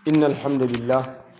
إن الحمد لله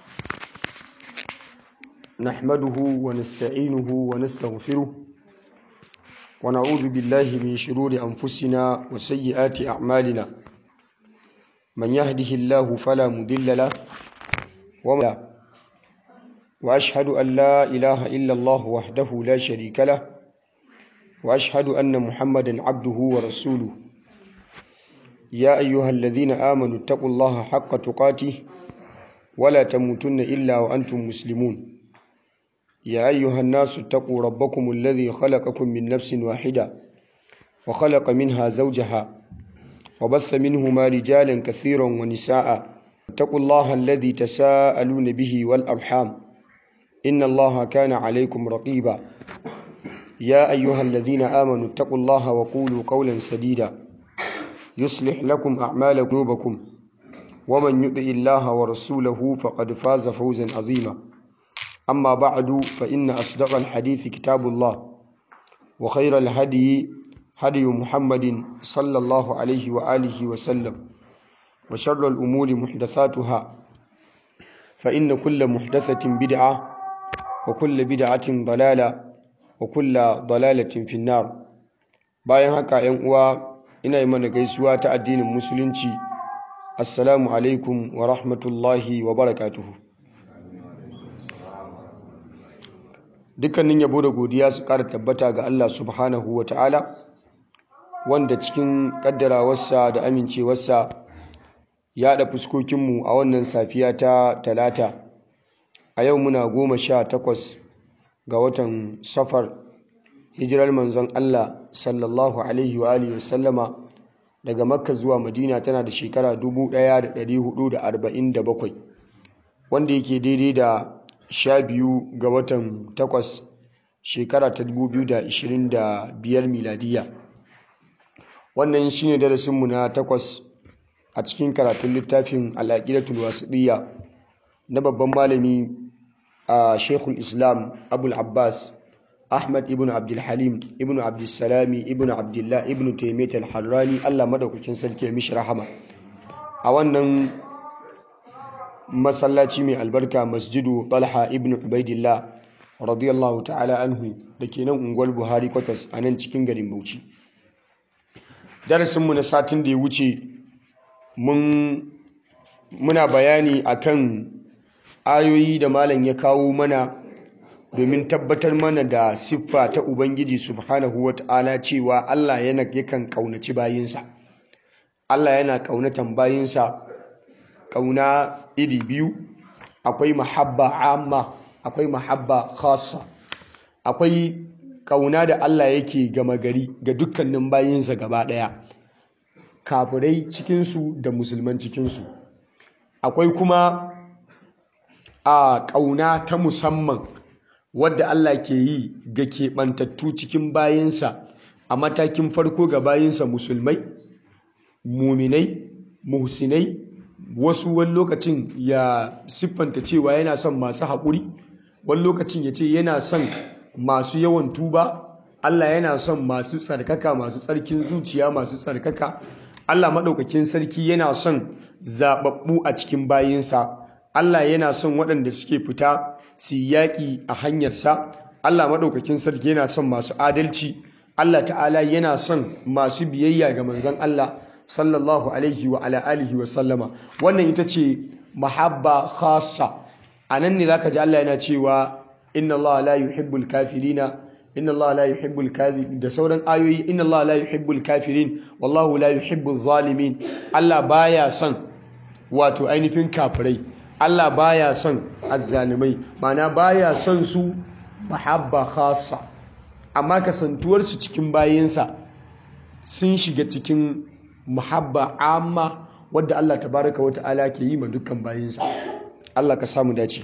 نحمده ونستعينه ونستغفره ونعوذ بالله من شرور أنفسنا وسيئات أعمالنا من يهده الله فلا مضل له وما وأشهد أن لا إله إلا الله وحده لا شريك له وأشهد أن محمدا عبده ورسوله يا أيها الذين آمنوا اتقوا الله حق تقاته ولا تموتن إلا وأنتم مسلمون يا أيها الناس اتقوا ربكم الذي خلقكم من نفس واحدة وخلق منها زوجها وبث منهما رجالا كثيرا ونساء اتقوا الله الذي تساءلون به والأرحام إن الله كان عليكم رقيبا يا أيها الذين آمنوا اتقوا الله وقولوا قولا سديدا يصلح لكم أعمال قلوبكم ومن يطع الله ورسوله فقد فاز فوزا عظيما أما بعد فإن أصدق الحديث كتاب الله وخير الهدي هدي محمد صلى الله عليه وآله وسلم وشر الأمور محدثاتها فإن كل محدثة بدعة وكل بدعة ضلالة وكل ضلالة في النار bayan haka ‘yan uwa ina yi mana gaisuwa ta addinin musulunci assalamu alaikum wa rahmatullahi wa barakatuhu dukkanin yabo da godiya su ƙara tabbata ga Allah subhanahu wa ta'ala wanda cikin ƙaddarawarsa da amincewarsa ya da fuskokinmu a wannan safiya ta talata a yau muna goma sha takwas ga watan safar hijirar manzon Allah sallallahu alaihi wa alihi wasallama daga makka zuwa madina tana da shekara 1447 wanda yake daidai da sha biyu ga watan takwas shekara ta 2025 miladiya wannan shine darasinmu na takwas a cikin karatun littafin al'aqidatul wasiɗiyya na babban malami a shekul islam abul abbas ahmad ibn abdulhalim ibn abdulsalami ibn abdullah ibn taimiyat al-harrani allah madaukakin sarki mishi rahama a wannan masallaci mai albarka masjidu talha ibn ubaidillah radiyallahu ta'ala anhu da ke nan unguwar buhari kwatas a nan cikin garin bauchi darasinmu na satin da ya wuce muna bayani akan ayoyi da malam ya kawo mana domin tabbatar mana da siffa ta ubangiji subhanahu wata'ala cewa Allah yana yakan kaunaci bayinsa Allah yana kaunatan bayinsa kauna iri biyu akwai mahabba amma akwai mahabba khassa akwai kauna da Allah yake gama gari ga dukkanin bayinsa gaba daya kafirai cikinsu da musulman cikinsu akwai kuma a ƙauna ta musamman wadda Allah ke yi ga keɓantattu cikin bayinsa a matakin farko ga bayinsa musulmai muminai muhsinai wasu wani lokacin ya siffanta cewa yana son masu haƙuri wani lokacin ya ce yana son masu yawan tuba Allah yana son masu tsarkaka masu tsarkin zuciya masu tsarkaka Allah maɗaukakin sarki yana son zaɓaɓɓu a cikin bayinsa Allah yana son waɗanda suke fita su yaƙi a hanyarsa Allah maɗaukakin sarki yana son masu adalci Allah ta'ala yana son masu biyayya ga manzon Allah sallallahu alaihi wa ala alihi wa sallama wannan ita ce mahabba khassa anan ne zaka ji Allah yana cewa inna Allah la yuhibbul kafirina inna Allah la yuhibbul kadhib da sauran ayoyi inna Allah la yuhibbul kafirin wallahu la yuhibbul zalimin Allah baya son wato ainihin kafirai Allah baya son azzalimai mana baya son su mahabba khassa amma kasantuwar su cikin bayinsa sun shiga cikin mahabba amma wadda Allah tabaraka wa ta'ala ke yi ma dukkan bayinsa Allah ka samu dace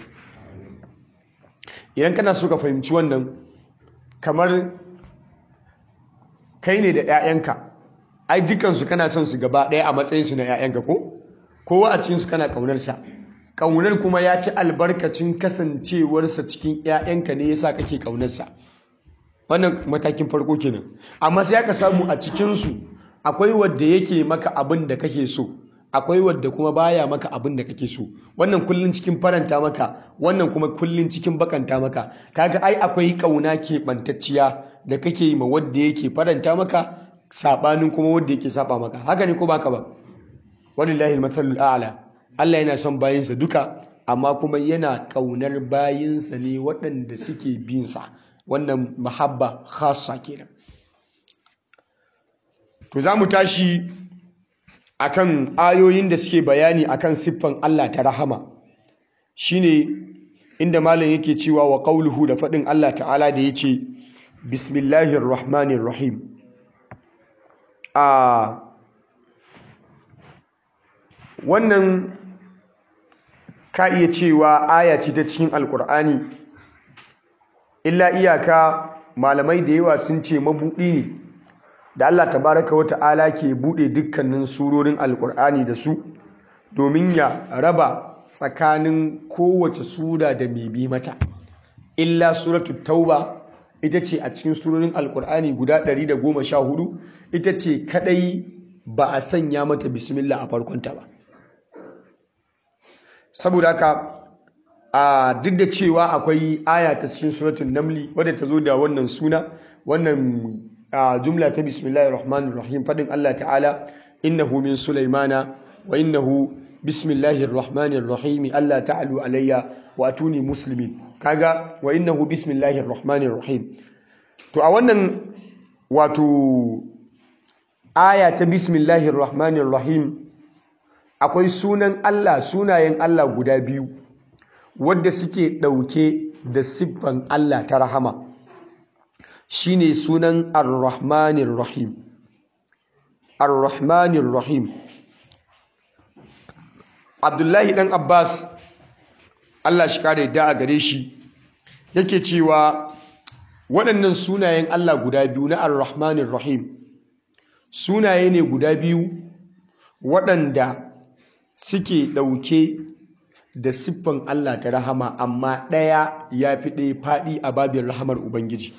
idan kana so ka fahimci wannan kamar kai ne da 'ya'yanka ai dukansu kana son su gaba ɗaya a matsayinsu na 'ya'yanka ko kowa a cikinsu kana ƙaunarsa ƙaunar kuma ya ci albarkacin kasancewarsa cikin 'ya'yanka ne yasa kake ƙaunarsa wannan matakin farko kenan amma sai aka samu a cikinsu akwai wadda yake maka abin da kake so akwai wadda kuma baya maka abin da kake so wannan kullun cikin faranta maka wannan kuma kullun cikin bakanta maka kaga ai akwai kauna keɓantacciya da kake yi ma wadda yake faranta maka sabanin kuma wadda yake saba maka haka ne ko baka ba walillahi almathalul a'la Allah yana son bayinsa duka amma kuma yana kaunar bayinsa ne waɗanda suke bin sa wannan mahabba khassa kenan to za mu tashi akan ayoyin da suke bayani akan siffan Allah ta rahama shine inda malam yake cewa wa qauluhu da faɗin Allah ta'ala da yace bismillahir rahmanir rahim a wannan ka iya cewa aya ce ta cikin alkur'ani illa iyaka malamai da yawa sun ce mabuɗi ne da Allah tabaraka wa ta'ala ke buɗe dukkanin surorin alkur'ani da su domin ya raba tsakanin kowace sura da mai bi mata illa suratul tauba ita ce a cikin surorin alkur'ani guda 114 ita ce kadai ba a sanya mata bismillah a farkonta ba saboda haka a duk da cewa akwai aya ta cikin suratul namli wadda ta zo da wannan suna wannan jumla ta bismillahir rahmanir rahim fadin Allah ta'ala innahu min sulaimana wa innahu bismillahir rahmanir rahim Allah ta'alu alayya wa atuni muslimin kaga wa innahu bismillahir rahmanir rahim to a wannan wato aya ta bismillahir rahmanir rahim akwai sunan Allah sunayen Allah guda biyu wadda suke ɗauke da siffan Allah ta rahama shine sunan ar-rahmanir rahim ar-rahmanir rahim Abdullahi dan Abbas Allah shi kare da a gare shi yake cewa waɗannan sunayen Allah guda biyu na ar-rahmanir rahim sunaye ne guda biyu waɗanda suke ɗauke da siffan Allah ta rahama amma ɗaya ya fi ɗaya faɗi a babin rahamar Ubangiji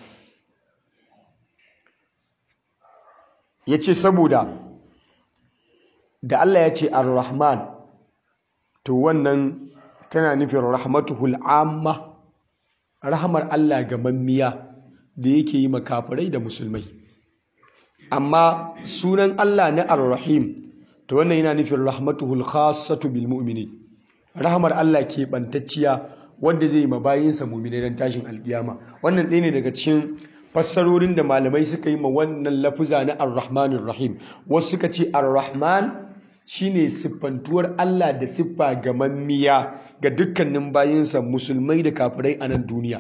ya ce saboda da Allah ya ce ar-rahman to wannan tana nufin rahmatuhul amma rahamar Allah ga mammiya da yake yi makafirai da musulmai amma sunan Allah na ar-rahim to wannan yana nufin rahmatuhul khassatu bil mu'minin rahamar Allah ke bantacciya wanda zai ma bayinsa mu'minai dan tashin alkiyama wannan ɗaya ne daga cikin fassarorin da malamai suka yi ma wannan lafuza na ar-rahmanir rahim wasu suka ce ar-rahman shine siffantuwar Allah da siffa gamammiya ga dukkanin bayinsa musulmai da kafirai a nan duniya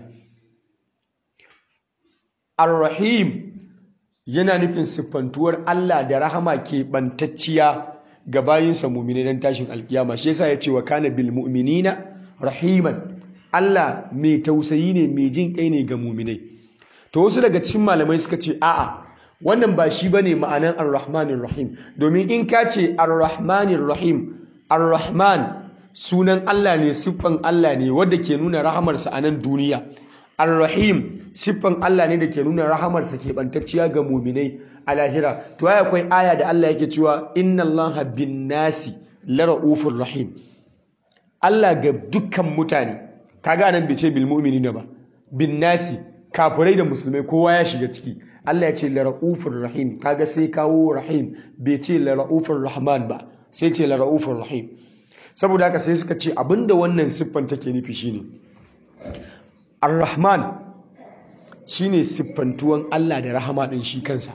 ar-rahim yana nufin siffantuwar Allah da rahama ke bantacciya ga bayinsa mu'minai dan tashin alkiyama shi yasa ya ce wa kana bil mu'minina rahiman Allah mai tausayi ne mai jin kai ne ga mu'minai to wasu daga cikin malamai suka ce a'a wannan ba shi bane ma'anan ar-rahmanir rahim domin in ka ce ar-rahmanir rahim ar-rahman sunan Allah ne siffan Allah ne wanda ke nuna rahamarsa a nan duniya ar-rahim siffan Allah ne da ke nuna rahamarsa ke bantacciya ga muminai a lahira to ai akwai aya da Allah yake cewa inna Allaha bin nasi lara'ufur rahim Allah ga dukkan mutane kaga nan bai ce bil mu'minina ba bin nasi kafirai da musulmai kowa ya shiga ciki Allah ya ce lara'ufur rahim kaga sai kawo rahim bai ce lara'ufur rahman ba sai ce lara'ufur rahim saboda haka sai suka ce abinda wannan siffan take nufi shine ar-rahman shine siffantuwan Allah da rahama din shi kansa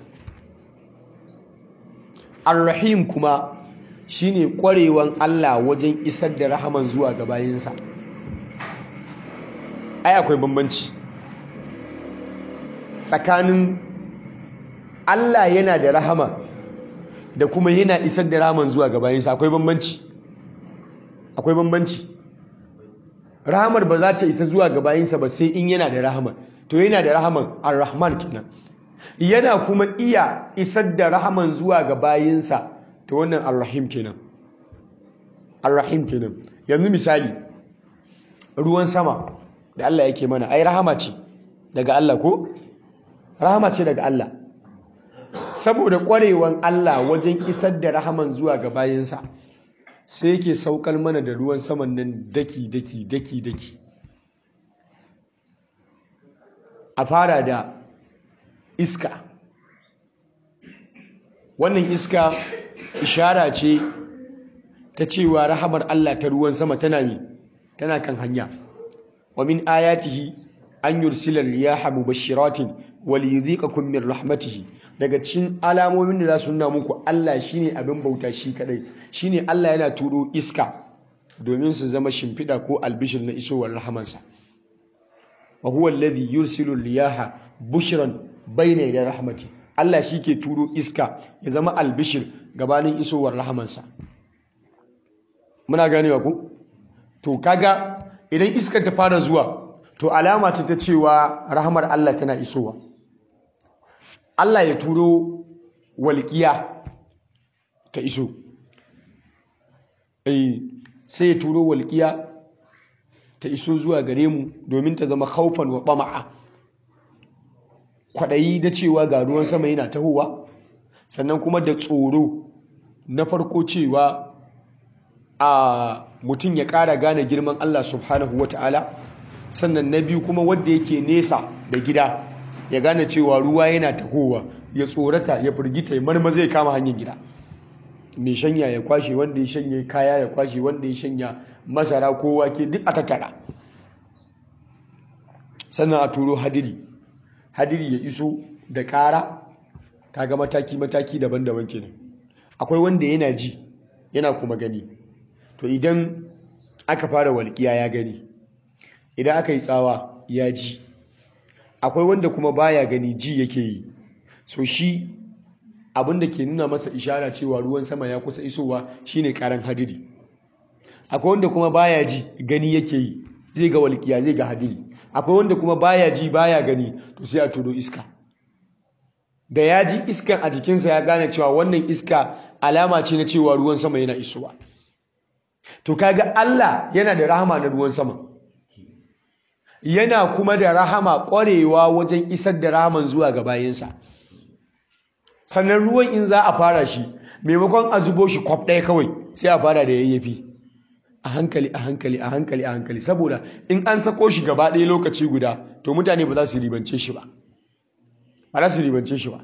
ar-rahim kuma shine kwarewan Allah wajen isar da rahaman zuwa ga bayinsa ai akwai bambanci tsakanin Allah yana da rahama da kuma yana isar da rahaman zuwa ga bayinsa akwai bambanci akwai bambanci rahamar ba za ta isa zuwa ga bayinsa ba sai in yana da rahama to yana da rahaman ar-rahman kenan yana kuma iya isar da rahaman zuwa ga bayinsa to wannan ar-rahim kenan ar-rahim kenan yanzu misali ruwan sama da Allah yake mana ai rahama ce daga Allah ko rahama ce daga Allah saboda kwarewan Allah wajen isar da rahaman zuwa ga bayinsa sai yake saukar mana da ruwan saman nan daki daki daki daki a fara da iska wannan iska ishara ce ta cewa rahamar Allah ta ruwan sama tana mi tana kan hanya wa min ayatihi an yursila riyaha mubashiratin wal yudhiqakum min rahmatihi daga cikin alamomin da za su nuna muku Allah shine abin bauta shi kadai shine Allah yana turo iska domin su zama shimfida ko albishir na isowar rahamansa wa huwa alladhi yursilu riyaha bushran bayna yaday rahmati Allah shi ke turo iska ya zama albishir gabanin isowar rahamansa muna ganewa ku to kaga idan iskar ta fara zuwa to alama ce ta cewa rahamar Allah tana isowa Allah ya turo walƙiya ta iso sai ya turo walƙiya ta iso zuwa gare mu domin ta zama haufan wa ɓama'a kwaɗayi da cewa ga ruwan sama yana tahowa sannan kuma da tsoro na farko cewa a mutum ya ƙara gane girman Allah subhanahu wa ta'ala sannan na biyu kuma wadda yake nesa da gida ya gane cewa ruwa yana tahowa ya tsorata ya firgita ya marma zai kama hanyar gida mai shanya ya kwashe wanda ya shanya kaya ya kwashe wanda ya shanya masara ko wake duk a tattara sannan a turo hadiri hadiri ya iso da ƙara kaga mataki-mataki daban-daban kenan akwai wanda yana ji yana kuma gani to idan aka fara walƙiya ya gani idan aka yi tsawa ya ji akwai wanda kuma baya gani ji yake yi so shi abinda ke nuna masa ishara cewa ruwan sama ya kusa isowa shine karan hadiri akwai wanda kuma baya ji gani yake yi zai ga walƙiya zai ga hadiri akwai wanda kuma baya ji baya gani to sai a turo iska da ya ji iskan a jikinsa ya gane cewa wannan iska alama ce na cewa ruwan sama yana isowa to kaga Allah yana da rahama na ruwan sama yana kuma da rahama ƙwarewa wajen isar da rahaman zuwa ga bayansa sannan ruwan in za a fara shi maimakon a zubo shi kwaf ɗaya kawai sai a fara da yayyafi a hankali a hankali a hankali a hankali saboda in an sako shi gaba ɗaya lokaci guda to mutane ba za su ribance shi ba ba za su ribance shi ba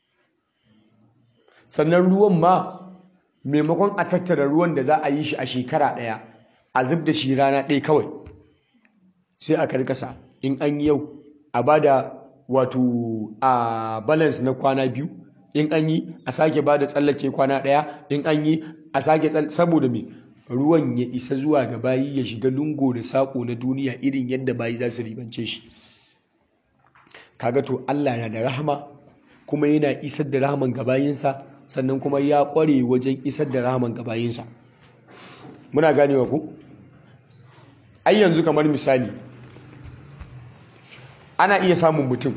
sannan ruwan ma maimakon a tattara ruwan da za a yi shi a shekara ɗaya a zub da shi rana ɗaya kawai sai a karkasa in an yi yau a ba da wato a balance na kwana biyu in an yi a sake ba da tsallake kwana ɗaya in an yi a sake saboda me ruwan ya isa zuwa ga bayi ya shiga lungo da saƙo na duniya irin yadda bayi za su ribance shi kaga to Allah na da rahama kuma yana isar da rahaman ga bayinsa sannan kuma ya ƙware wajen isar da rahaman ga bayinsa muna ganewa ku ai yanzu kamar misali ana iya samun mutum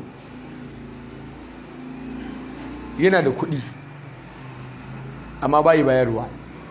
yana da kuɗi amma bayi bayarwa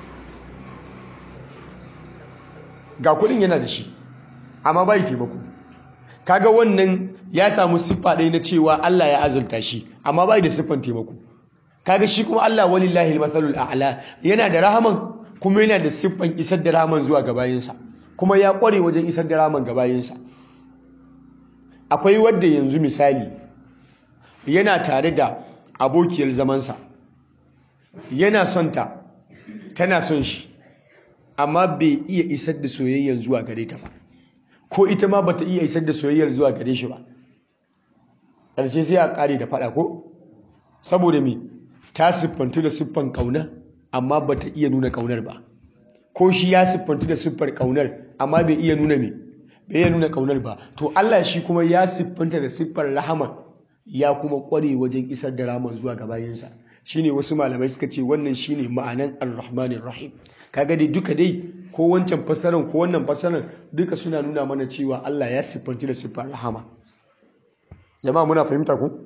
ga kuɗin yana da shi amma bayi taimako kaga wannan ya samu siffa ɗaya na cewa Allah ya azurta shi amma bayi da siffan taimako kaga shi kuma Allah walillahi al-mathalul a'la yana da rahaman kuma yana da siffan isar da rahaman zuwa ga bayinsa kuma ya ƙware wajen isar da rahaman ga bayinsa akwai wadda yanzu misali yana tare da abokiyar zamansa yana son ta tana son shi amma bai iya isar da soyayyar zuwa gare ta ba ko ita ma bata iya isar da soyayyar zuwa gare shi ba ƙarshe sai a ƙare da faɗa ko saboda me ta siffantu da siffan ƙauna amma bata iya nuna ƙaunar ba ko shi ya siffantu da siffar ƙaunar amma bai iya nuna me bai iya nuna ƙaunar ba to Allah shi kuma ya siffanta da siffar rahama ya kuma ƙware wajen isar da rahaman zuwa ga bayansa shine wasu malamai suka ce wannan shine ma'anan ar-rahmanir rahim kaga dai duka dai ko wancan fasaran ko wannan fasaran duka suna nuna mana cewa Allah ya siffanci da siffar rahama jama'a muna fahimta ku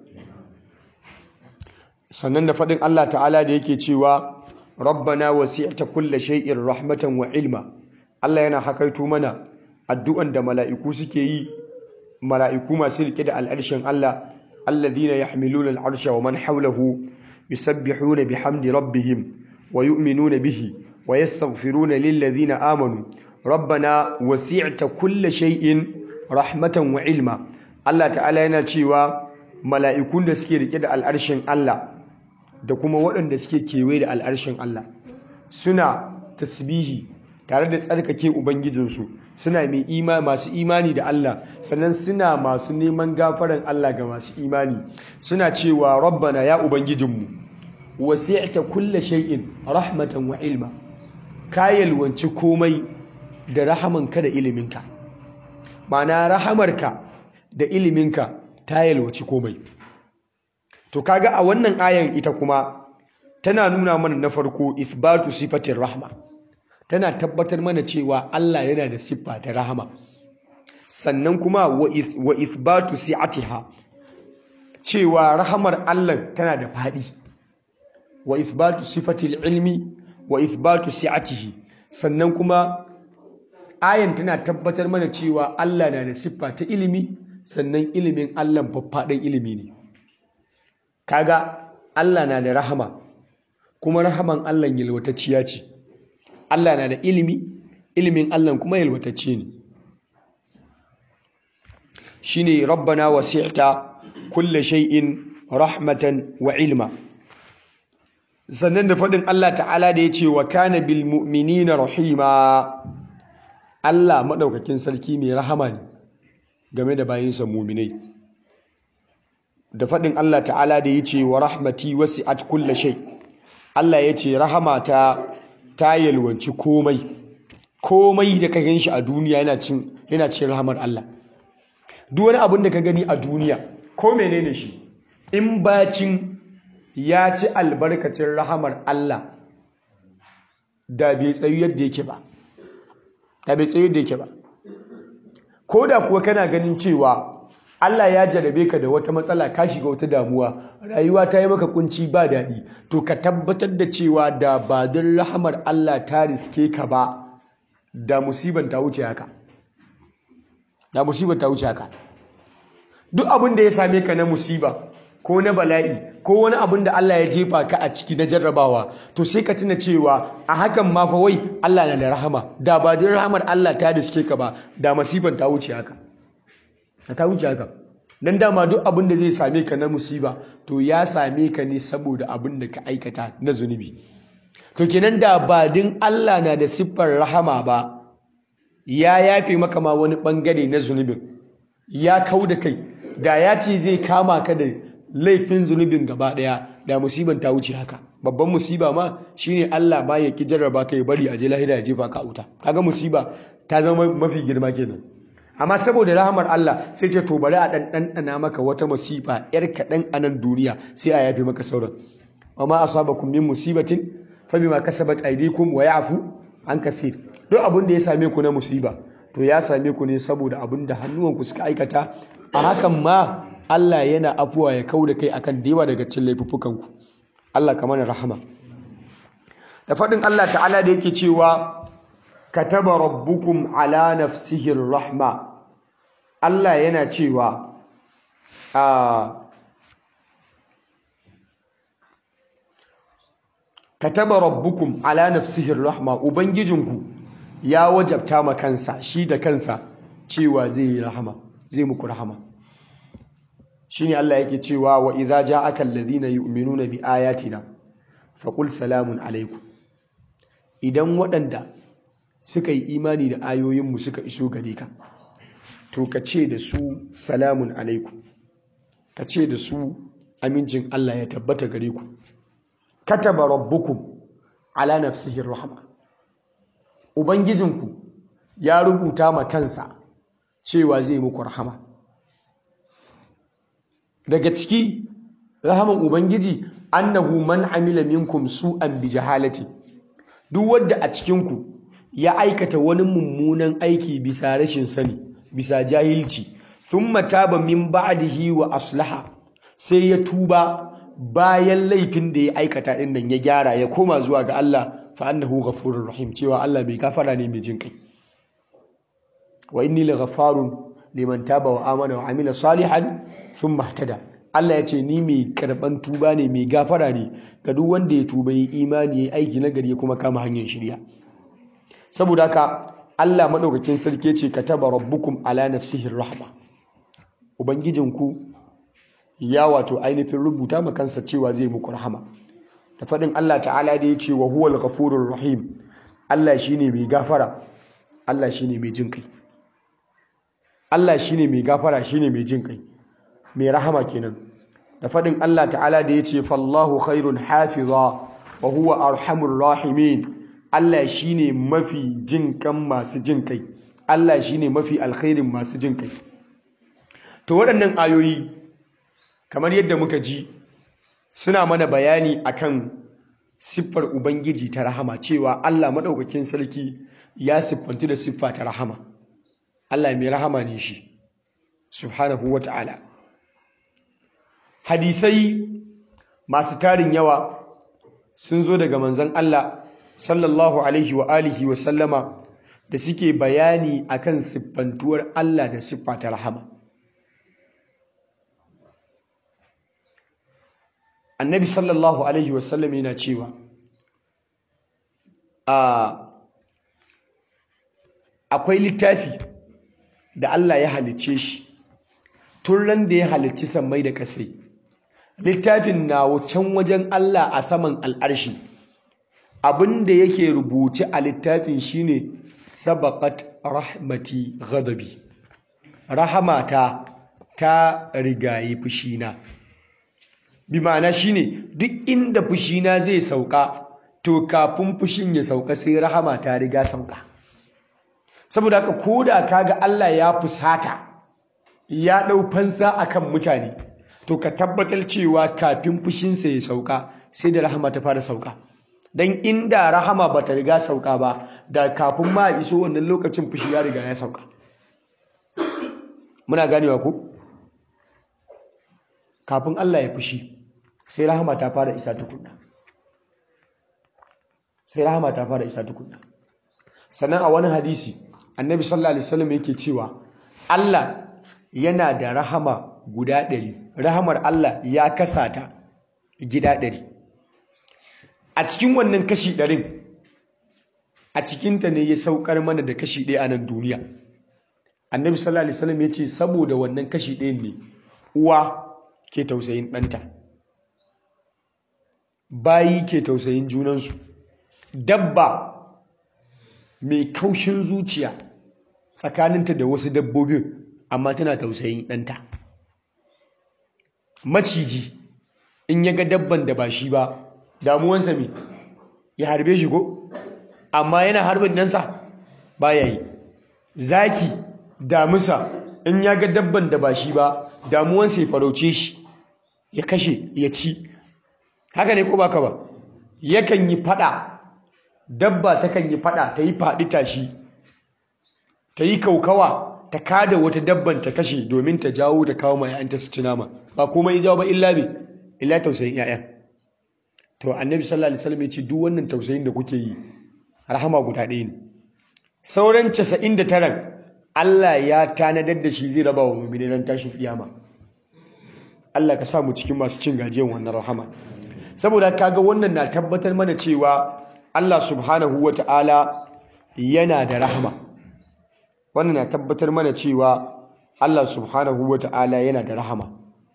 sannan da faɗin Allah ta'ala da yake cewa rabbana wasi'ta kulla shay'in rahmatan wa ilma Allah yana hakaito mana addu'an da mala'iku suke yi mala'iku masu rike da al'arshin Allah alladhina yahmiluna al'arsha wa man hawlahu yusabbihuna bihamdi rabbihim wa yu'minuna bihi wa yastaghfiruna lillazina amanu rabbana wasi'ta kulla shay'in rahmatan wa ilma Allah ta'ala yana cewa mala'ikun da suke rike da al'arshin Allah da kuma waɗanda suke kewaye da al'arshin Allah suna tasbihi tare da tsarkake ubangijinsu suna mai ima masu imani da Allah sannan suna masu neman gafaran Allah ga masu imani suna cewa rabbana ya ubangijinmu wasi'ta kulla shay'in rahmatan wa ilma ka yalwanci komai da rahamanka da iliminka ma'ana rahamarka da iliminka ta yalwaci komai to kaga a wannan ayan ita kuma tana nuna mana na farko isbatu sifatin rahma tana tabbatar mana cewa Allah yana da siffa ta rahama sannan kuma wa isbatu si'atiha cewa rahamar Allah tana da faɗi wa isbatu sifatil ilmi wa isbatu si'atihi sannan kuma ayan tana tabbatar mana cewa Allah na da siffa ta ilimi sannan ilimin Allah faffaɗan ilimi ne kaga Allah na da rahama kuma rahaman Allah yalwatacciya ce Allah na da ilimi ilimin Allah kuma yalwatacce ne shine rabbana wasi'ta kulle shay'in rahmatan wa ilma sannan da faɗin Allah ta'ala da ya ce wa kana bil mu'minina rahima Allah maɗaukakin sarki mai rahama ne game da bayinsa muminai da faɗin Allah ta'ala da ya ce wa rahmati wasi'at kulla shay Allah ya ce rahama ta ta yalwanci komai komai da ka ganshi a duniya yana cin yana cin rahamar Allah duk wani abin da ka gani a duniya ko menene shi in bacin ya ci albarkacin rahamar Allah da bai tsayu yadda yake ba da bai tsayu yadda yake ba ko da kuwa kana ganin cewa Allah ya jarabe ka da wata matsala ka shiga wata damuwa rayuwa ta yi maka kunci ba daɗi to ka tabbatar da cewa da ba don rahamar Allah ta riske ka ba da musiban ta wuce haka da musiban ta wuce haka duk abin da ya same ka na musiba ko na bala'i ko wani abin da Allah ya jefa ka a ciki na jarrabawa to sai ka tuna cewa a hakan ma fa wai Allah na da rahama da ba don rahamar Allah ta riske ka ba da musiban ta wuce haka ta wuce haka dan dama duk abin da zai same ka na musiba to ya same ka ne saboda abin da ka aikata na zunubi to kenan da ba din Allah na da siffar rahama ba ya yafe maka ma wani bangare na zunubin ya kau da kai da ya ce zai kama ka da laifin zunubin gaba daya da musiban ta wuce haka babban musiba ma shine Allah ba ya ki jarraba ka ya bari a je lahira ya jefa ka wuta kaga musiba ta zama mafi girma kenan amma saboda rahamar Allah sai ce to bari a dan ɗanɗana maka wata musifa yar kaɗan a nan duniya sai a yafe maka sauran amma asabakum min musibatin fa bima kasabat aydikum wa ya'fu an kathir duk abin da ya same ku na musiba to ya same ku ne saboda abin da hannuwanku suka aikata a hakan ma Allah yana afuwa ya kau da kai akan dewa daga cin laifuffukanku Allah ka mana rahama da faɗin Allah ta'ala da yake cewa kataba rabbukum ala nafsihi rahma Allah yana cewa a kataba rabbukum ala nafsihi rahma ubangijinku ya wajabta ma kansa shi da kansa cewa zai yi rahama zai muku rahama shine Allah yake cewa wa idza ja'aka alladhina yu'minuna bi ayatina faqul salamun alaikum idan waɗanda suka yi imani da ayoyinmu suka iso gare ka to ka ce da su salamun alaikum ka ce da su amincin Allah ya tabbata gare ku kataba rabbukum ala nafsihi rahma ubangijinku ya rubuta ma kansa cewa zai muku rahama daga ciki rahaman ubangiji annahu man amila minkum su'an bi jahalati duk wanda a cikinku ya aikata wani mummunan aiki bisa rashin sani bisa jahilci thumma taba min ba'dihi wa aslaha sai ya tuba bayan laifin da ya aikata din nan ya gyara ya koma zuwa ga Allah fa annahu ghafurur rahim cewa Allah mai gafara ne mai jin kai wa inni laghaffarun liman taba wa amana wa amila salihan thumma ihtada Allah ya ce ni mai karban tuba ne mai gafara ne ga duk wanda ya tuba yi imani ya aiki na gari kuma kama hanyar shirya saboda haka Allah madaukakin sarki ce kataba rabbukum ala nafsihi rahma ubangijinku ya wato ainihin rubuta ma kansa cewa zai muku rahama da faɗin Allah ta'ala da ya ce wa huwal ghafurur rahim Allah shine mai gafara Allah shine mai jin kai Allah shine mai gafara shine mai jin kai mai rahama kenan da faɗin Allah ta'ala da ya ce fallahu khairun hafiza wa huwa arhamur rahimin Allah shine mafi jin kan masu jin kai Allah shine mafi alkhairin masu jin kai to waɗannan ayoyi kamar yadda muka ji suna mana bayani akan siffar ubangiji ta rahama cewa Allah maɗaukakin sarki ya siffantu da siffa ta rahama Allah mai rahama ne shi subhanahu wata'ala hadisai masu tarin yawa sun zo daga manzon Allah sallallahu alaihi wa alihi wa sallama da suke bayani akan siffantuwar Allah da siffa ta rahama annabi sallallahu alaihi wasallam yana cewa akwai littafi da Allah ya halicce shi tun ran da ya halicci sammai da kasai littafin na can wajen Allah a saman al'arshi abinda yake rubuce a littafin shine sabaqat rahmati ghadabi rahamata ta rigayi fushina bi ma'ana shine duk inda fushina zai sauka to kafin fushin ya sauka sai rahama ta riga sauka saboda haka koda kaga Allah ya fusata ya dau fansa akan mutane to ka tabbatar cewa kafin fushinsa ya sauka sai da rahama ta fara sauka dan inda rahama bata riga sauka ba da kafin ma iso wannan lokacin fushi ya riga ya sauka muna ganewa ko kafin Allah ya fushi sai rahama ta fara isa tukunna sai rahama ta fara isa tukunna sannan a wani hadisi annabi sallallahu alaihi wasallam yake cewa Allah yana da rahama guda ɗari rahamar Allah ya kasa ta gida ɗari a cikin wannan kashi ɗarin a cikinta ne ya saukar mana da kashi ɗaya a nan duniya annabi sallallahu alaihi wasallam ya ce saboda wannan kashi ɗayan ne uwa ke tausayin ɗanta bayi ke tausayin junansu dabba mai kaushin zuciya tsakaninta da wasu dabbobin amma tana tausayin ɗanta maciji in ya ga dabban da ba shi ba damuwansa me ya harbe shi ko amma yana harbin ɗansa ba ya yi zaki damusa in ya ga dabban da ba shi ba damuwansa ya farauce shi ya kashe ya ci haka ne ko baka ba yakan yi fada dabba takan yi fada ta yi faɗi tashi ta yi kaukawa ta kada wata dabban ta kashe domin ta jawo ta kawo mai ya'yanta su ci nama ba komai jawo ba illa be illa tausayin ya'ya to annabi sallallahu alaihi wasallam ya ce duk wannan tausayin da kuke yi rahama guda ɗaya ne sauran 99 Allah ya tanadar da shi zai raba wa mu'mini ran tashin kiyama Allah ka sa mu cikin masu cin gajiyar wannan rahama saboda kaga wannan na tabbatar mana cewa Allah subhanahu wata'ala yana da rahama wannan na tabbatar mana cewa Allah subhanahu wata'ala yana da rahama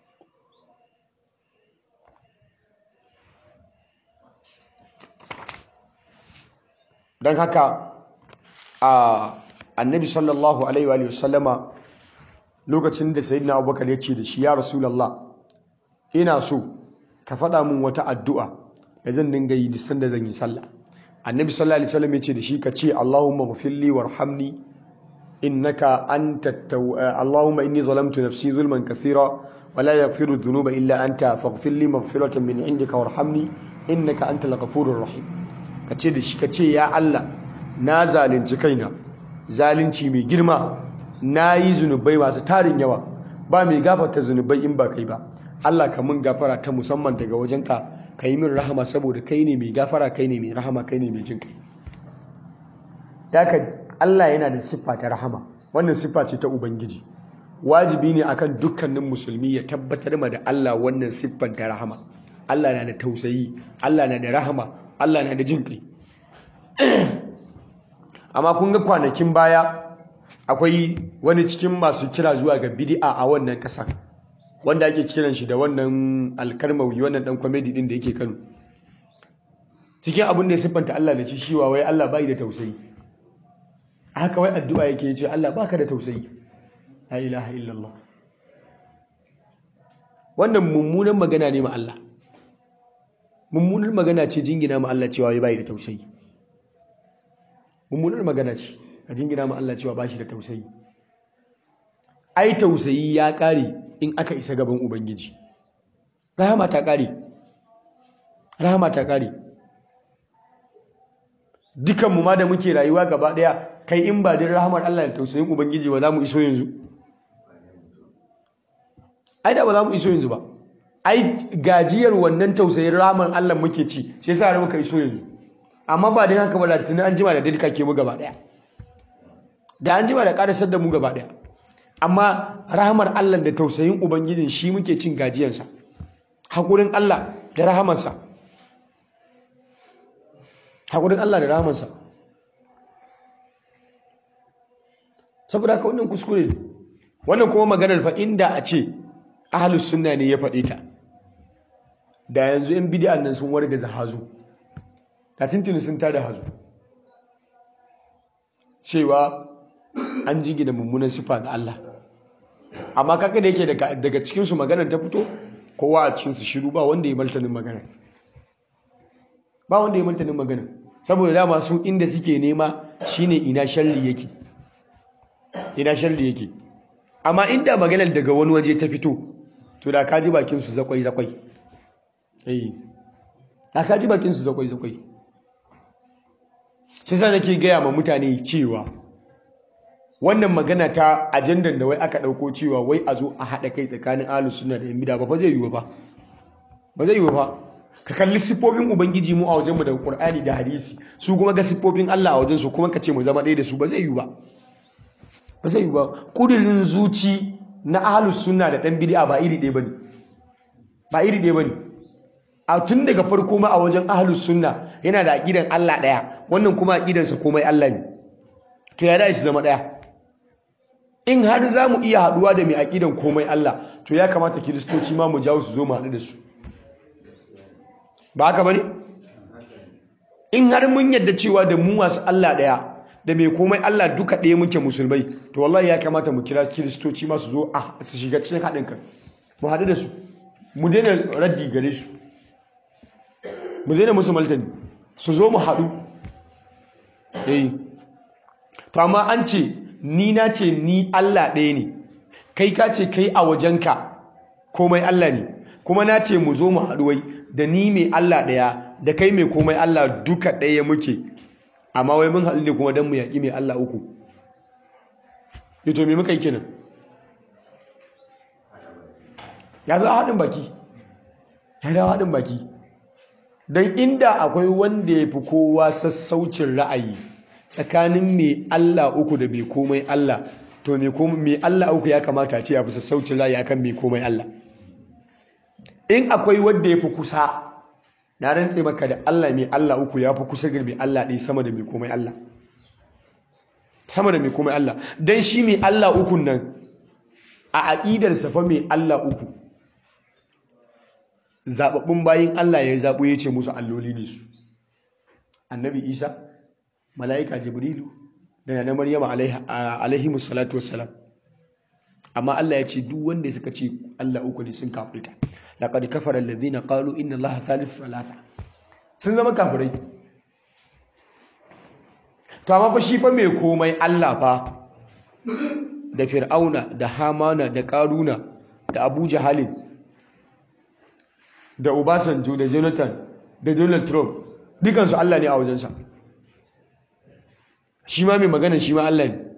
don haka a annabi sallallahu alaihi wa sallama lokacin da sayyidina abubakar ya ce da shi ya rasulallah ina so ka faɗa min wata addu'a da zan dinga yi duk sanda zan yi sallah annabi sallallahu alaihi wasallam ya ce da shi ka ce allahumma ghfirli warhamni innaka anta allahumma inni zalamtu nafsi zulman kathira wa la yaghfiru dhunuba illa anta faghfir li maghfiratan min indika warhamni innaka antal ghafurur rahim ka ce da shi ka ce ya Allah na zalunci kaina zalunci mai girma na yi zunubai masu tarin yawa ba mai gafarta zunubai in ba kai ba Allah ka mun gafara ta musamman daga wajenka ka yi min rahama saboda kai ne mai gafara kai ne mai rahama kai ne mai jin kai daga Allah yana da siffa ta rahama wannan siffa ce ta ubangiji wajibi ne akan dukkanin musulmi ya tabbatar ma da Allah wannan siffan ta rahama Allah na da tausayi Allah na da rahama Allah na da jin kai amma kun ga kwanakin baya akwai wani cikin masu kira zuwa ga bid'a a wannan ƙasa wanda ake kiran shi da wannan alkarmawi wannan dan comedy din da yake Kano cikin abin da ya siffanta Allah da shi shiwa wai Allah bai da tausayi haka wai addu'a yake ce Allah baka da tausayi la ilaha illallah wannan mummunan magana ne ma Allah mummunan magana ce jingina ma Allah cewa wai bai da tausayi mummunar magana ce a jingina ma Allah cewa bashi da tausayi ai tausayi ya kare in aka isa gaban ubangiji rahama ta kare rahama ta kare dukan mu ma da muke rayuwa gaba daya kai in ba din rahamar Allah da tausayin ubangiji ba za mu iso yanzu ai da ba za mu iso yanzu ba ai gajiyar wannan tausayin rahamar Allah muke ci shi yasa har muka iso yanzu amma ba din haka ba da tunan an jima da dadika ke mu gaba daya da an jima da karasar da mu gaba daya amma rahamar Allah da tausayin ubangijin shi muke cin gajiyarsa hakurin Allah da rahamarsa hakurin Allah da rahamarsa saboda haka wannan kuskure ne wannan kuma maganar fa inda a ce ahlus sunna ne ya faɗe ta da yanzu yan bid'an nan sun warga da hazo da tuntuni sun tada hazo cewa an jigi da mummunan sifa ga Allah amma kaka da yake daga cikinsu maganar ta fito kowa a cikinsu shiru ba wanda ya martanin magana ba wanda ya martanin magana saboda dama su inda suke nema shine ina sharri yake ina sharri yake amma inda maganar daga wani waje ta fito to da kaji bakin su zakwai zakwai eh da kaji bakin su zakwai zakwai shi sa nake gaya ma mutane cewa wannan magana ta ajandan da wai aka dauko cewa wai a zo a haɗa kai tsakanin ahlus sunna da yan bid'a ba zai yiwu ba ba zai yiwu ba ka kalli siffofin ubangiji mu a wajenmu da qur'ani da hadisi su kuma ga siffofin Allah a wajen su kuma ka ce mu zama ɗaya da su ba zai yiwu ba ba zai yiwu ba kudirin zuci na ahlus sunna da dan bid'a ba iri ɗaya bane ba iri ɗaya bane a tun daga farko ma a wajen ahlus sunna yana da aqidan Allah ɗaya wannan kuma aqidansa komai Allah ne to ya da shi zama ɗaya in har za mu iya haɗuwa da mai aƙidan komai Allah to ya kamata kiristoci ma mu jawo su zo mu haɗu da su ba haka ba ne? in har mun yadda cewa da mu masu Allah ɗaya da mai komai Allah duka ɗaya muke musulmai to wallahi ya kamata mu kira kiristoci ma su zo a su shiga cikin haɗin kan mu haɗu da su mu daina raddi gare su mu daina musu maltani su zo mu haɗu eh to amma an ce ni na ce ni Allah ɗaya ne kai ka ce kai a wajenka komai Allah ne kuma na ce mu zo mu haɗuwai da ni mai Allah ɗaya da kai mai komai Allah duka ɗaya muke amma wai mun haɗu ne kuma don mu yaƙi mai Allah uku ito me muka yi kenan ya za haɗin baki ya za haɗin baki don inda akwai wanda ya fi kowa sassaucin ra'ayi tsakanin mai Allah uku da mai komai Allah to mai Allah uku ya kamata ce ya fi sassaucin ra'ayi akan mai komai Allah in akwai wanda ya fi kusa na rantse maka da Allah mai Allah uku ya fi kusa ga mai Allah ɗaya sama da mai komai Allah sama da mai komai Allah don shi mai Allah ukun nan a aƙidarsa fa mai Allah uku zaɓaɓɓun bayin Allah ya zaɓo ya ce musu alloli ne su annabi isa mala'ika jibrilu da na maryama alaihi musallatu wassalam amma Allah ya ce duk wanda suka ce Allah uku ne sun kafirta laqad kafara alladhina qalu inna allaha thalithu thalatha sun zama kafirai to amma fa shi fa mai komai Allah fa da fir'auna da hamana da karuna da abu jahalin da obasanjo da jonathan da donald trump dukansu Allah ne a wajensa shi ma mai magana shi ma Allah ne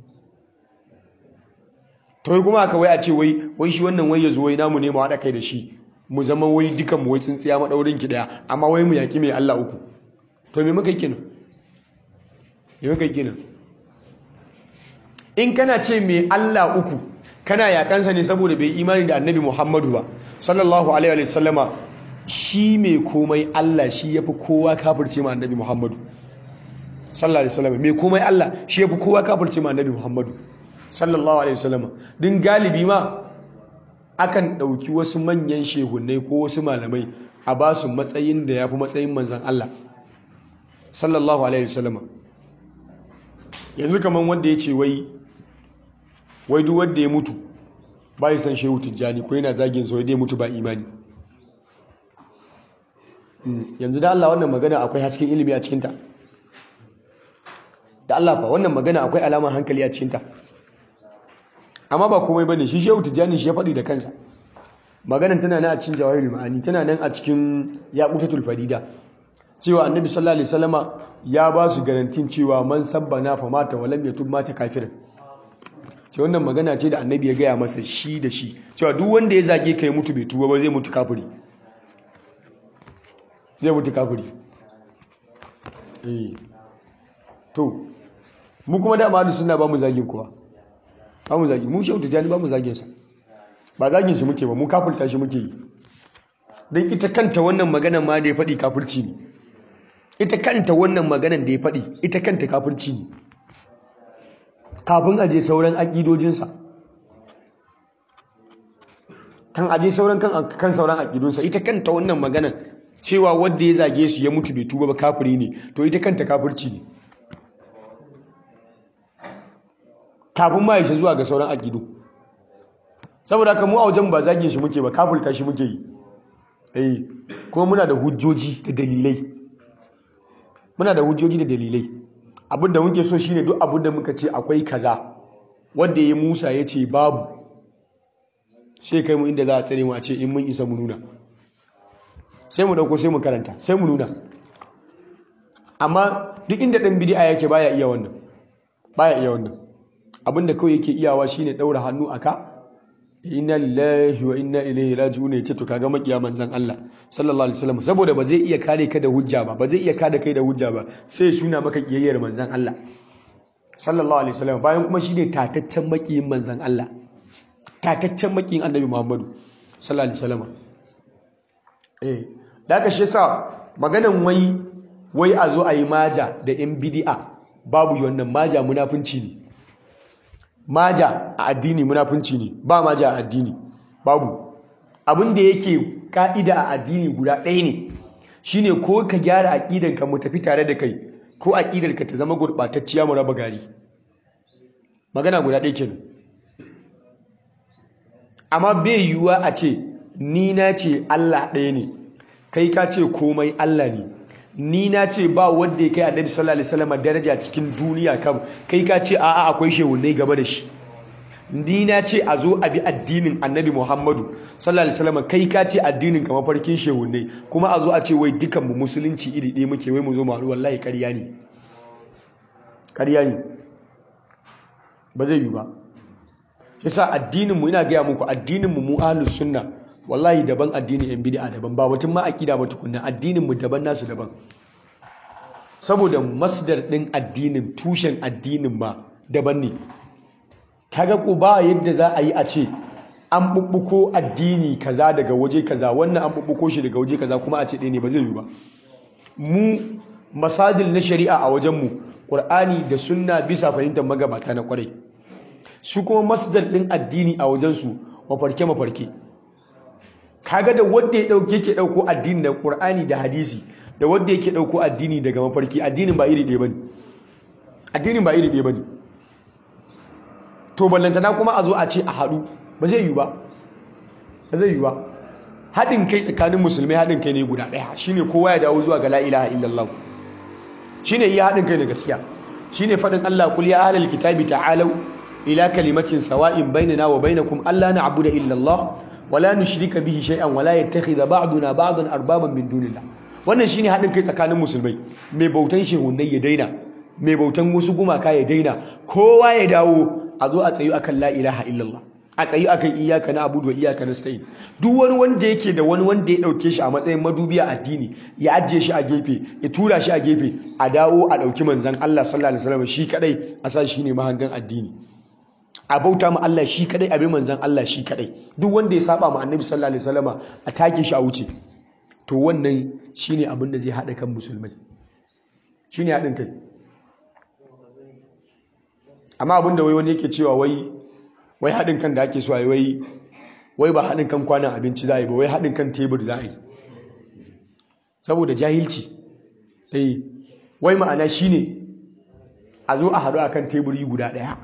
to wai kuma aka wai a ce wai wai shi wannan wai ya zo wai namu ne mu haɗa kai da shi mu zama wai dukan mu wai tsintsiya maɗaurin ki ɗaya amma wai mu yaƙi mai Allah uku to me muka yi kenan me muka yi kenan in kana ce mai Allah uku kana yakansa ne saboda bai imani da annabi Muhammadu ba sallallahu alaihi wa sallama shi mai komai Allah shi yafi kowa kafirce ma annabi Muhammadu sallallahu alaihi wa sallama mai komai Allah shi yafi kowa kafirce ma annabi Muhammadu sallallahu alaihi wa sallama din galibi ma akan ɗauki wasu manyan shehunai ko wasu malamai a ba su matsayin da ya fi matsayin manzan Allah sallallahu alaihi wasallama yanzu kamar wanda ya ce wai wai duk wanda ya mutu ba yi san shehu tijjani ko yana zagin sa wai dai mutu ba imani yanzu da Allah wannan magana akwai hasken ilimi a cikinta da Allah fa wannan magana akwai alamar hankali a cikinta amma ba komai bane shi shehu tijjani shi ya faɗi da kansa maganan tana nan a cikin jawahirul ma'ani tana nan a cikin yaqutatul farida cewa annabi sallallahu alaihi wasallama ya ba su garantin cewa man sabbana fa mata walam yatub mata kafirin ce wannan magana ce da annabi ya gaya masa shi da shi cewa duk wanda ya zage kai mutu bai tuba ba zai mutu kafiri zai mutu kafiri eh to mu kuma da malu suna ba mu zagin kuwa ba mu zagi mu shehu tijani ba mu zagin sa ba zagin shi muke ba mu kafirta shi muke yi don ita kanta wannan maganan ma da ya faɗi kafirci ne ita kanta wannan maganan da ya faɗi ita kanta kafirci ne kafin aje sauran aƙidojinsa kan aje sauran kan sauran aƙidunsa ita kanta wannan maganan cewa wanda ya zage su ya mutu bai tuba ba kafiri ne to ita kanta kafirci ne kafin ma ya shi zuwa ga sauran aƙidu saboda haka mu a wajen ba zagin shi muke ba kafirta shi muke yi eh kuma muna da hujjoji da dalilai muna da hujjoji da dalilai abinda muke so shine duk abinda muka ce akwai kaza wanda ya Musa ya ce babu sai kai mu inda za a tsare mu a ce in mun isa mu nuna sai mu dauko sai mu karanta sai mu nuna amma duk inda dan bid'a yake baya iya wannan baya iya wannan abinda kawai yake iyawa shine daura hannu aka inna lillahi wa inna ilaihi raji'un yace to kaga makiya manzon Allah sallallahu alaihi wasallam saboda ba zai iya kare ka da hujja ba ba zai iya kare kai da hujja ba sai shuna maka kiyayyar manzon Allah sallallahu alaihi wasallam bayan kuma shine tataccen makiyin manzon Allah tataccen makiyin annabi Muhammadu sallallahu alaihi wasallam eh daga shi yasa maganan wai wai a zo a yi maja da yan bid'a babu wannan maja munafunci ne maja a addini munafunci ne ba maja a addini babu abin da yake ka'ida a addini guda ɗaya ne shine ko ka gyara aƙidanka mu tafi tare da kai ko aƙidarka ta zama gurɓatacciya mu raba gari magana guda ɗaya kenan amma bai yiwuwa a ce ni na ce Allah ɗaya ne kai ka ce komai Allah ne ni na ce ba wanda ya kai annabi sallallahu alaihi wasallam daraja cikin duniya kam kai ka ce a'a akwai shehunai gaba da shi ni na ce a zo a bi addinin annabi Muhammadu sallallahu alaihi wasallam kai ka ce addinin kamar farkin shehunai kuma a zo a ce wai dukan mu musulunci iri ɗaya muke wai mu zo mu haɗu wallahi ƙarya ne ƙarya ne ba zai yi ba yasa addinin mu ina gaya muku addinin mu mu ahlus sunna wallahi daban addinin yan bid'a daban ba mutum ma aqida ba tukunna addinin mu daban nasu daban saboda masdar din addinin tushen addinin ma daban ne kaga ko ba yadda za a yi a ce an bubbuko addini kaza daga waje kaza wannan an bubbuko shi daga waje kaza kuma a ce ɗaya ne ba zai yi ba mu masadil na shari'a a wajen mu qur'ani da sunna bisa fahimtar magabata na kwarai su kuma masdar din addini a wajen su mafarke mafarke kaga da wanda ya dauke yake dauko addini da Qur'ani da hadisi da wanda yake dauko addini daga mafarki addinin ba iri ɗaya bane addinin ba iri ɗaya bane to ballantana kuma a zo a ce a haɗu ba zai yi ba ba zai yi ba haɗin kai tsakanin musulmai haɗin kai ne guda ɗaya shine kowa ya dawo zuwa ga la ilaha illallah shine iya haɗin kai ne gaskiya shine faɗin Allah kul ya ahlal kitabi ta'alu ila kalimatin sawa'in bainana wa bainakum alla na'budu illa Allah wala nushrika bihi shay'an wala yattakhidha ba'duna ba'dan arbaban min dunillah wannan shine hadin kai tsakanin musulmai mai bautan shehunnai ya daina mai bautan wasu gumaka ya daina kowa ya dawo a zo a tsayu akan la ilaha illallah a tsayu akan iyyaka na'budu wa iyyaka nasta'in duk wani wanda yake da wani wanda ya dauke shi a matsayin madubiya addini ya ajiye shi a gefe ya tura shi a gefe a dawo a dauki manzon Allah sallallahu alaihi wasallam shi kadai a sa shi ne mahangan addini a bauta ma Allah shi kadai abin manzan Allah shi kadai duk wanda ya saba ma annabi sallallahu alaihi wasallama a take shi a wuce to wannan shine abin da zai hada kan musulmai shine hadin kai amma abin da wai wani yake cewa wai wai hadin kan da ake so a yi wai wai ba hadin kan kwanan abinci za a yi ba wai hadin kan tebur za a yi saboda jahilci eh wai ma'ana shine a zo a haɗu akan teburi guda ɗaya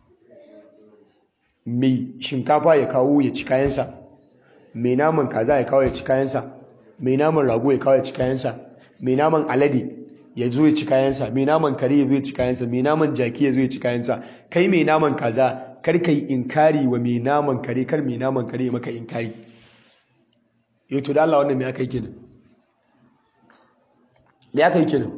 mai shinkafa ya kawo ya ci kayansa mai naman kaza ya kawo ya ci kayansa mai naman rago ya kawo ya ci kayansa mai naman alade ya zo ya ci kayansa mai naman kare ya zo ya ci kayansa mai naman jaki ya zo ya ci kayansa kai mai naman kaza kar ka yi inkari wa mai naman kare kar mai naman kare maka inkari yau to da Allah wannan me aka yi kenan me aka yi kenan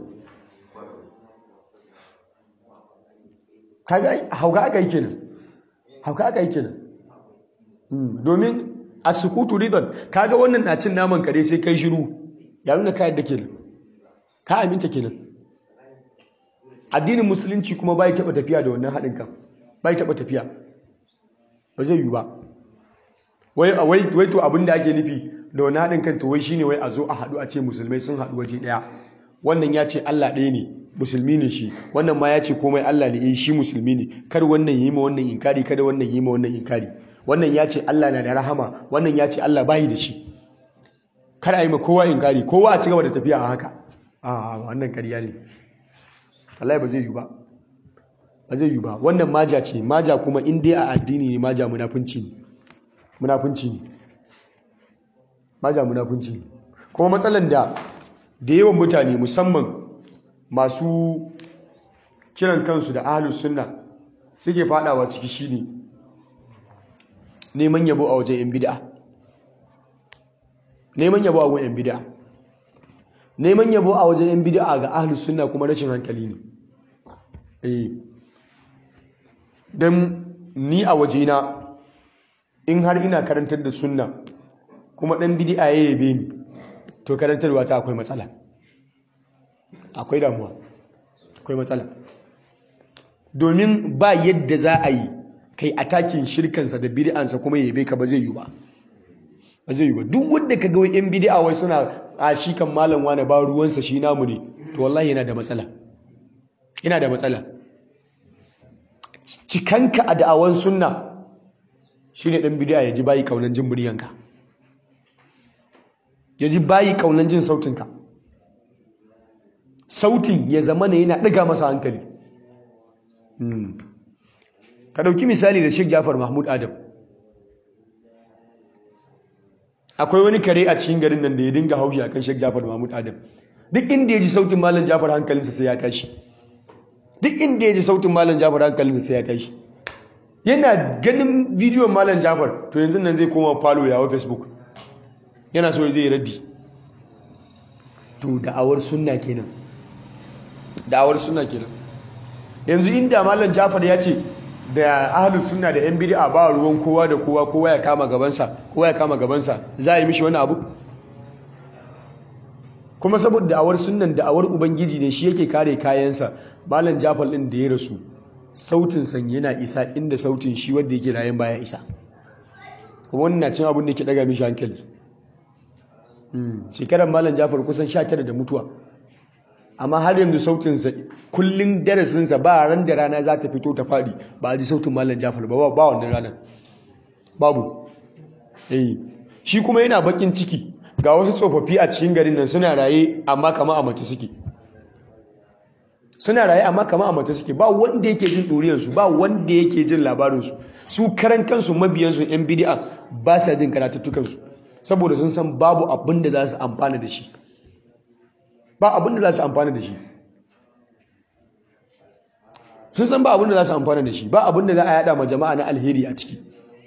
kaga hauka aka yi kenan hauka aka yi kenan domin a sukutu ridon kaga wannan na cin naman kare sai kai shiru ya nuna kayan da kenan ka aminta kenan addinin musulunci kuma bai taba tafiya da wannan haɗin kan bai taba tafiya ba zai yi ba wai wai to abin da ake nufi da wani haɗin kan to wai shine wai a zo a haɗu a ce musulmai sun haɗu waje ɗaya wannan ya ce Allah ɗaya ne musulmi ne shi wannan ma ya ce komai Allah ne shi musulmi ne kar wannan yi ma wannan inkari kada wannan yi ma wannan inkari wannan ya ce Allah na da rahama wannan ya ce Allah bayi da shi kar a yi ma kowa inkari kowa a cigaba da tafiya a haka a wannan kariya ne Allah ba zai yi ba ba zai yi ba wannan maja ce maja kuma in dai a addini ne maja munafunci ne munafunci ne maja munafunci ne kuma matsalan da da yawan mutane musamman masu kiran kansu da ahalus sunna suke fadawa ciki shine neman yabo a wajen yan bid'a neman yabo a wajen yan bid'a neman yabo a wajen yan bid'a ga ahalus sunna kuma rashin hankali ne eh dan ni a wajena in har ina karantar da sunna kuma dan bid'a ya yabe ni to karantarwa ta akwai matsala akwai damuwa akwai matsala domin ba yadda za a yi kai atakin shirkansa da bid'ansa kuma yabe ka ba zai yi ba ba zai yi ba duk wanda ka ga yan bid'a wai suna a shi kan malam wani ba ruwansa shi namu ne to wallahi yana da matsala yana da matsala cikanka a da'awan sunna shine dan bid'a ya ji bayi kaunan jin muryanka ya ji bayi kaunan jin sautinka sautin ya zama ne yana ɗiga masa hankali ka ɗauki misali da Sheikh Jafar Mahmud Adam akwai wani kare a cikin garin nan da ya dinga haushi akan Sheikh Jafar Mahmud Adam duk inda ya ji sautin Malam Jafar hankalinsa sai ya tashi duk inda ya ji sautin Malam Jafar hankalinsa sai ya tashi yana ganin bidiyon Malam Jafar to yanzu nan zai koma falo yawo Facebook yana so zai raddi to da'awar sunna kenan da'awar sunna kenan yanzu inda malam Jafar ya ce da ahlus sunna da yan bid'a ba ruwan kowa da kowa kowa ya kama gabansa kowa ya kama gabansa za a yi mishi wani abu kuma saboda da'awar sunnan da'awar ubangiji ne shi yake kare kayansa malam Jafar din da ya rasu sautin san yana isa inda sautin shi wanda yake rayan baya isa kuma wannan na cin abin da ke daga mishi hankali shekarar malam jafar kusan sha tara da mutuwa amma har yanzu sautinsa kullum darasinsa ba ran da rana za ta fito ta faɗi ba a ji sautin malam jafar ba ba wannan ranar babu eh shi kuma yana bakin ciki ga wasu tsofaffi a cikin garin nan suna raye amma kama a mace suke suna raye amma kama a mace suke ba wanda yake jin ɗuriyarsu ba wanda yake jin labarinsu su karan kansu mabiyansu yan bidi'a ba sa jin karatuttukansu saboda sun san babu abin da za su amfana da shi ba abin da za su amfana da shi sun san ba abin da za su amfana da shi ba abin da za a yada ma jama'a na alheri a ciki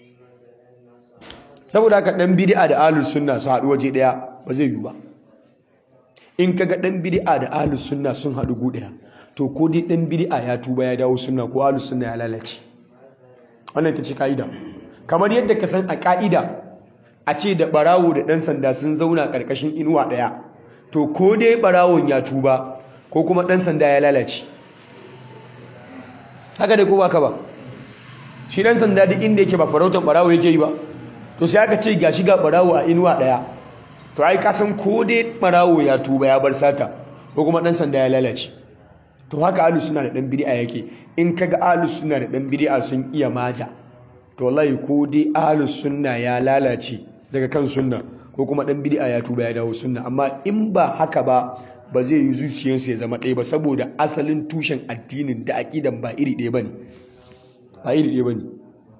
saboda haka dan bid'a da ahlus sunna su haɗu waje ɗaya ba zai yiwu ba in kaga dan bid'a da ahlus sunna sun haɗu gu ɗaya to ko dai dan bid'a ya tuba ya dawo sunna ko ahlus sunna ya lalace wannan ta ce ka'ida kamar yadda ka san a ka'ida a ce da barawo da ɗan sanda sun zauna ƙarƙashin inuwa ɗaya to ko dai barawon ya tuba ko kuma ɗan sanda ya lalace haka dai ko ba ka ba shi dan sanda duk inda yake ba farautar barawo yake yi ba to sai aka ce gashi ga barawo a inuwa daya to ai ka san ko dai barawo ya tuba ya bar sata ko kuma dan sanda ya lalace to haka ahlus suna da dan bid'a yake in kaga ahlus suna da dan bid'a sun iya maja to wallahi ko dai ahlus sunna ya lalace daga kan sunna ko kuma dan bid'a ya tuba ya dawo sunna amma in ba haka ba ba zai yi zuciyarsa ya zama ɗaya ba saboda asalin tushen addinin da aqidan ba iri ɗaya bane ba iri ɗaya bane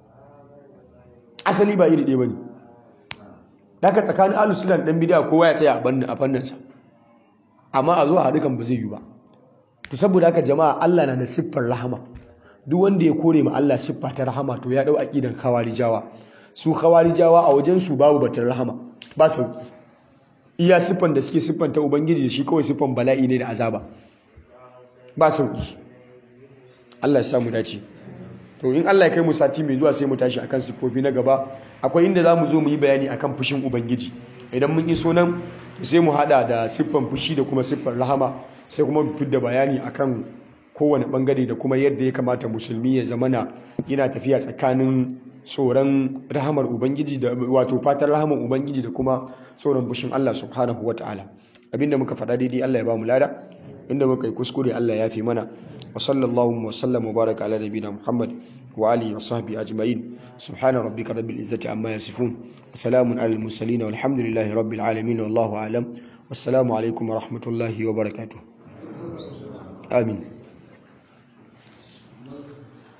asali ba iri ɗaya bane daga tsakanin ahlus sunna da dan bid'a kowa ya tsaya a fannin sa amma a zo a haɗu kan ba zai yi ba to saboda haka jama'a Allah na da siffar rahama duk wanda ya kore ma Allah siffa ta rahama to ya dau aqidan khawarijawa su khawarijawa a wajen su babu batun rahama ba sauki iya siffan da suke siffanta ubangiji da shi kawai siffan bala'i ne da azaba ba sauki Allah ya samu dace to in Allah ya kai mu sati mai zuwa sai mu tashi akan siffofi na gaba akwai inda zamu zo mu yi bayani akan fushin ubangiji idan mun iso nan sai mu hada da siffan fushi da kuma siffan rahama sai kuma mu fidda bayani akan kowane bangare da kuma yadda ya kamata musulmi ya zamana yana tafiya tsakanin tsoron rahamar ubangiji da wato fatan rahamar ubangiji da kuma tsoron fushin Allah subhanahu wataala abinda muka faɗa daidai Allah ya ba mu lada inda muka yi kuskure Allah ya fi mana wa sallallahu wa sallam wa baraka ala nabiyina Muhammad wa alihi wa sahbihi ajma'in subhana rabbika rabbil izzati amma yasifun wa salamun alal mursalin walhamdulillahi rabbil alamin wallahu a'lam wassalamu alaikum wa rahmatullahi wa barakatuh amin